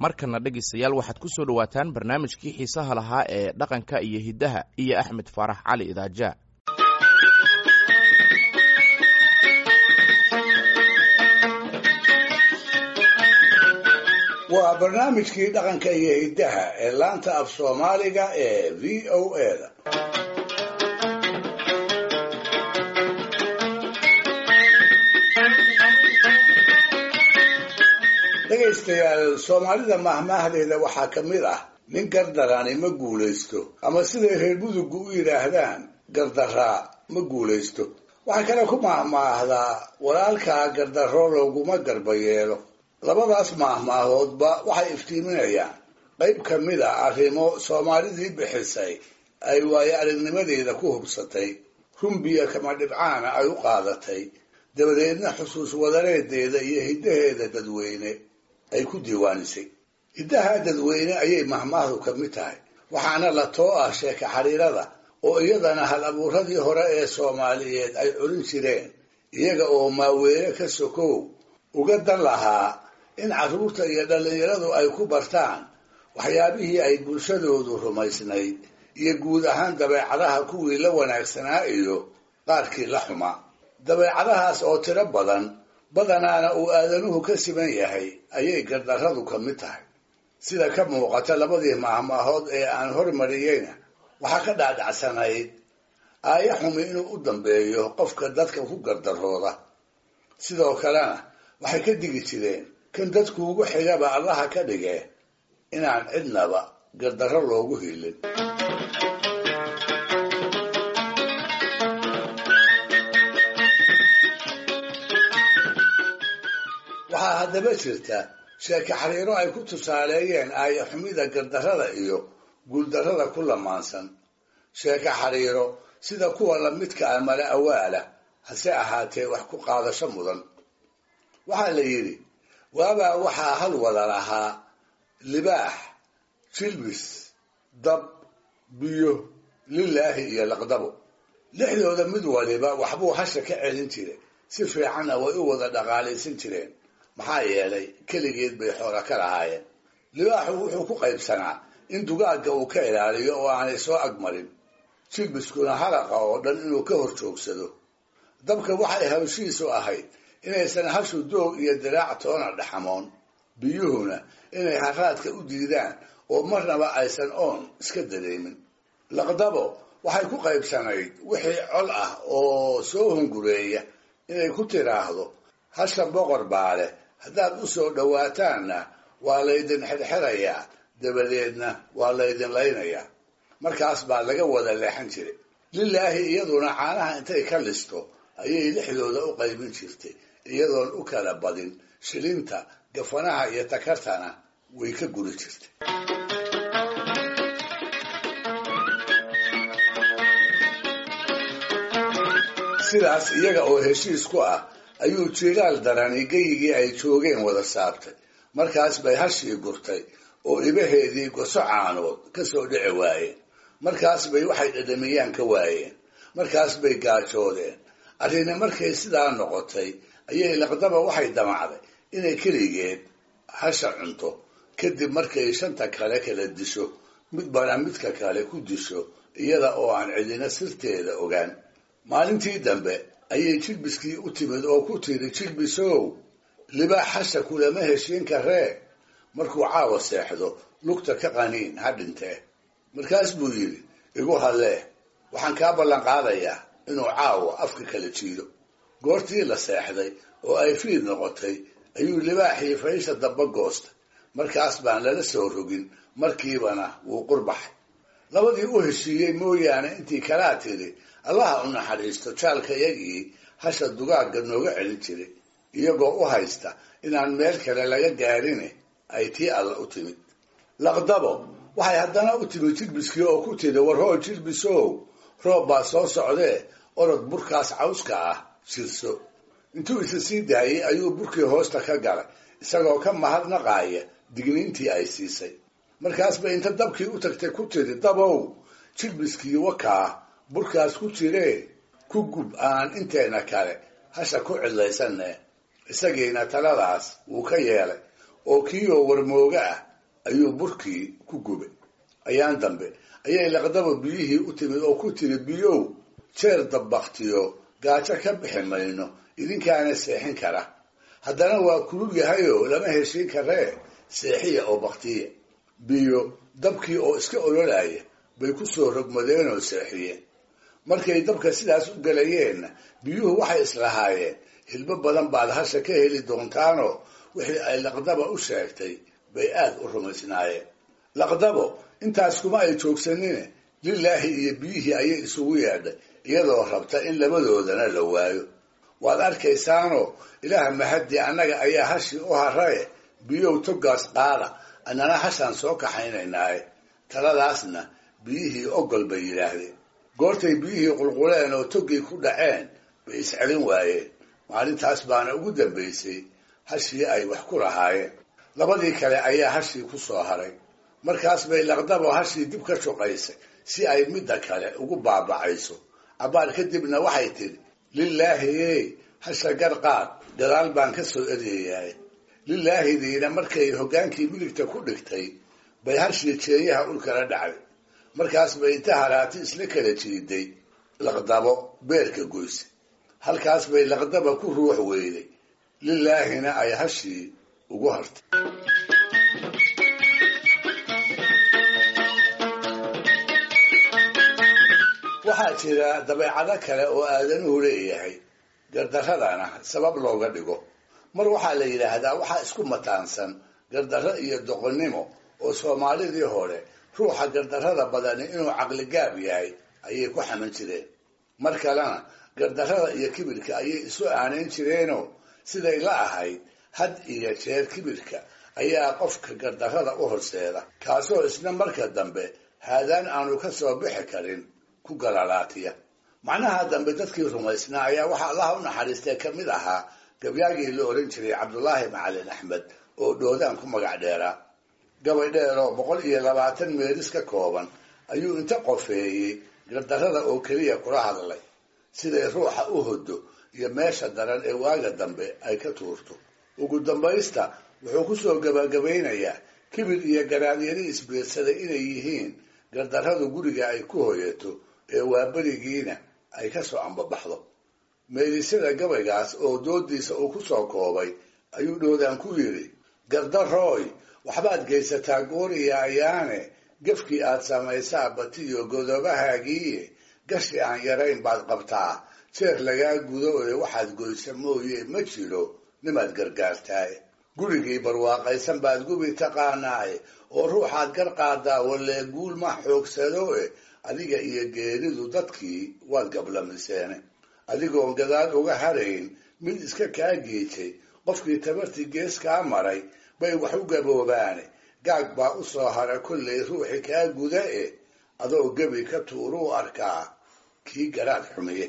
markana dhegaystayaal waxaad ku soo dhowaataan barnaamijkii xiisaha lahaa ee dhaqanka iyo hiddaha iyo axmed faarax cali idaaja waa barnaamijkii dhaqanka iyo hiddaha ee laanta af soomaaliga ee v o eda dhegaystayaal soomaalida mahmaahdeeda waxaa ka mid ah nin gardarani ma guulaysto ama siday reer mudugu u yidhaahdaan gardaraa ma guulaysto waxaa kale ku mahmaahdaa walaalkaa gardarro looguma garba yeelo labadaas maahmaahoodba waxay iftiiminayaan qayb ka mid a arrimo soomaalidii bixisay ay waayo aragnimadeeda ku hubsatay rumbiya kama dhibcaana ay u qaadatay dabadeedna xusuus wadareedeeda iyo hiddaheeda dadweyne ay ku diiwaanisay hiddaha dadweyne ayay mahmaahdu ka mid tahay waxaana la too ah sheeka xariirada oo iyadana hal abuuradii hore ee soomaaliyeed ay culin jireen iyaga oo maaweene ka sokow uga dan lahaa in carruurta iyo dhallinyaradu ay ku bartaan waxyaabihii ay bulshadoodu rumaysnayd iyo guud ahaan dabeecadaha kuwii la wanaagsanaa iyo qaarkii la xumaa dabeecadahaas oo tiro badan badanaana uu aadanuhu ka siman yahay ayay gardarradu ka mid tahay sida ka muuqata labadii maahmaahood ee aan hormariyeyna waxaa ka dhaadhacsanayd aaya xumi inuu u dambeeyo qofka dadka ku gardarooda sidoo kalena waxay ka digi jireen kan dadku ugu xigaba allaha ka dhige inaan cidnaba gardarro loogu hiilin waxaa haddaba jirta sheeke xariiro ay ku tusaaleeyeen aaya xumida gardarrada iyo guuldarrada ku lamaansan sheeke xariiro sida kuwa lamidka ah mala awaala hase ahaatee wax ku qaadasho mudan waxaa la yidhi waabaa waxaa hal wada lahaa libaax jilbis dab biyo lilaahi iyo laqdabo lixdooda mid waliba waxbuu hasha ka celin jiray si fiicanna way u wada dhaqaalaysan jireen maxaa yeelay keligeed bay xoola ka lahaayeen libaaxu wuxuu ku qaybsanaa in dugaagga uu ka ilaaliyo oo aanay soo agmarin jilbiskuna halaqa oo dhan inuu ka hor joogsado dabka waxay hawshiisu ahayd inaysan hashu doog iyo diraac toona dhaxamoon biyuhuna inay haraadka u diidaan oo marnaba aysan oon iska dareemin laqdabo waxay ku qaybsanayd wixii col ah oo soo hungureeya inay ku tiraahdo hasha boqor baa leh haddaad u soo dhowaataanna waa laydin xirxirayaa dabadeedna waa laydin laynayaa markaas baa laga wada leexan jiray lilaahi iyaduna caanaha intay ka listo ayay lixdooda u qaybin jirtay iyadoon u kala badin shilinta gafanaha iyo takartana way ka guri jirtay sidaas iyaga oo heshiis ku ah ayuu jiiraal darani geyigii ay joogeen wada saabtay markaas bay hashii gurtay oo ibaheedii goso caanood ka soo dhici waayeen markaas bay waxay dhadhamiyaan ka waayeen markaas bay gaajoodeen arrini markay sidaa noqotay ayay laqdaba waxay damacday inay keligeed hasha cunto kadib markay shanta kale kala disho midbana midka kale ku disho iyada oo aan cidina sirteeda ogaan maalintii dambe ayay jilbiskii u timid oo ku tiri jilbisow libaax hasha kulama heshiin karee markuu caawa seexdo lugta ka qaniin ha dhintee markaas buu yidhi igu hallee waxaan kaa ballan qaadayaa inuu caawa afka kala jiido goortii la seexday oo ay fiid noqotay ayuu libaaxii faysha damba goostay markaas baan lala soo rogin markiibana wuu qurbaxay labadii u heshiiyey mooyaane intii kalaa tidhi allaha u naxariisto jaalkayagii hasha dugaagga nooga celin jiray iyagoo u haysta inaan meel kale laga gaarine ay tii alla u timid laqdabo waxay haddana u timid jilbiskii oo ku tidhi warhoo jilbisow roob baa soo socdee orod burkaas cawska ah jirso intuu isa sii daayey ayuu burkii hoosta ka galay isagoo ka mahadnaqaaya digniintii ay siisay markaasba inta dabkii u tagtay ku tidhi dabow jilbiskii wakaa burkaas ku jiree ku gub aan inteena kale hasha ku cidlaysanne isagiina taladaas wuu ka yeelay oo kiioo warmooga ah ayuu burkii ku gubay ayaan dambe ayay laqdaba biyihii u timid oo ku tiri biyow jeer dabbaktiyo gaajo ka bixi mayno idinkaana seexin kara haddana waa kulul yahayoo lama heshiin karee seexiya oo baktiya biyo dabkii oo iska ololaya bay ku soo rogmadeen oo seexiyeen markay dabka sidaas u galayeenna biyuhu waxay islahaayeen hilbo badan baad hasha ka heli doontaanoo wixii ay laqdaba u sheegtay bay aad u rumaysnaayeen laqdabo intaas kuma ay joogsanine lilaahi iyo biyihii ayay isugu yeedhay iyadoo rabta in labadoodana la waayo waad arkaysaanoo ilaah mahadii annaga ayaa hashii u haraye biyow togaas qaada annana hashaan soo kaxaynaynaaye taladaasna biyihii ogol bay yidhaahdeen goortay biyihii qulquleen oo togii ku dhaceen bay iscelin waayeen maalintaas baana ugu dambaysay hashii ay wax ku lahaayeen labadii kale ayaa hashii ku soo haray markaas bay laqdabo hashii dib ka shuqaysay si ay midda kale ugu baabacayso cabbaar kadibna waxay tidhi lilaahi ey hasha garqaad gadaal baan ka soo eryayahay lilaahidiina markay hoggaankii miligta ku dhigtay bay hashii jeeyaha ulkala dhacday markaas bay inta haraati isla kala jiiday laqdabo beerka goysay halkaas bay laqdaba ku ruux weyday lilaahina ay hashii ugu hartay waxaa jira dabeecado kale oo aadanuhu leeyahay gardaradana sabab looga dhigo mar waxaa la yidhaahdaa waxaa isku mataansan gardarro iyo doqonnimo oo soomaalidii hore ruuxa gardarrada badani inuu caqligaab yahay ayay ku xaman jireen mar kalena gardarrada iyo kibirka ayay isu aanayn jireenoo siday la ahayd had iyo jeer kibirka ayaa qofka gardarrada u horseeda kaasoo isna marka dambe haadaan aanu ka soo bixi karin ku galalaatiya macnaha dambe dadkii rumaysnaa ayaa waxaa allaha u naxariistay ka mid ahaa gabyaagii la oran jiray cabdulaahi macalin axmed oo dhoodaan ku magac dheeraa gabay dheer oo boqol iyo labaatan meeris ka kooban ayuu inta qofeeyey gardarrada oo keliya kula hadlay siday ruuxa u hodo iyo meesha daran ee waaga dambe ay ka tuurto ugu dambaysta wuxuu kusoo gabagabaynayaa kibir iyo garaadyari isbiirsaday inay yihiin gardarradu guriga ay ku hoyato ee waaberigiina ay ka soo ambabaxdo meedisyada gabaygaas oo doodiisa uu ku soo koobay ayuu dhoodaan ku yidhi gardarooy waxbaad geysataa gooriya ayaane gefkii aad samaysaa batiyo godobahaagiiye gashi aan yarayn baad qabtaa jeer lagaa gudo ee waxaad goysa mooye ma jiro nimaad gargaartaaye gurigii barwaaqaysan baad gubi taqaanaaye oo ruuxaad gar qaadaa walee guul ma xoogsado e adiga iyo geeridu dadkii waad gablamiseene adigoon gadaal uga harayn mid iska kaa giijay qofkii tabartii gees kaa maray bay wax u gaboobaane gaag baa u soo hara kollay ruuxi kaa guda e adoo gebi ka tuuruu arkaa kii garaad xumiye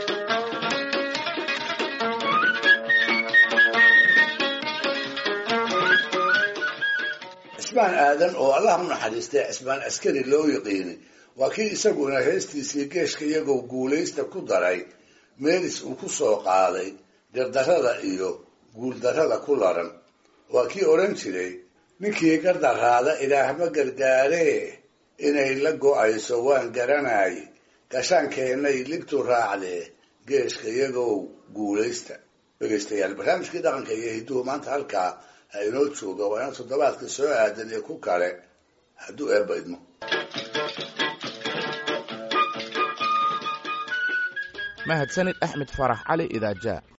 cismaan aadan oo allah u naxariistay cismaan askari loo yiqiinay waa kii isaguna heestiisii geeshka iyagoo guulaysta ku daray meelis uu ku soo qaaday gardarrada iyo guuldarrada ku laran waa kii odhan jiray ninkii gardaraada ilaahma gargaaree inay la go-ayso waan garanay gashaankeenay ligtu raacdee geeshka iyagoo guulaysta dhegaystayaal barnaamijkii dhaqanka iyo hidduhu maanta halkaa ha inoo jooga waa ina toddobaadka soo aadan iyo ku kale hadduu eebba idmo mahadsanid axmed farax cali idaaja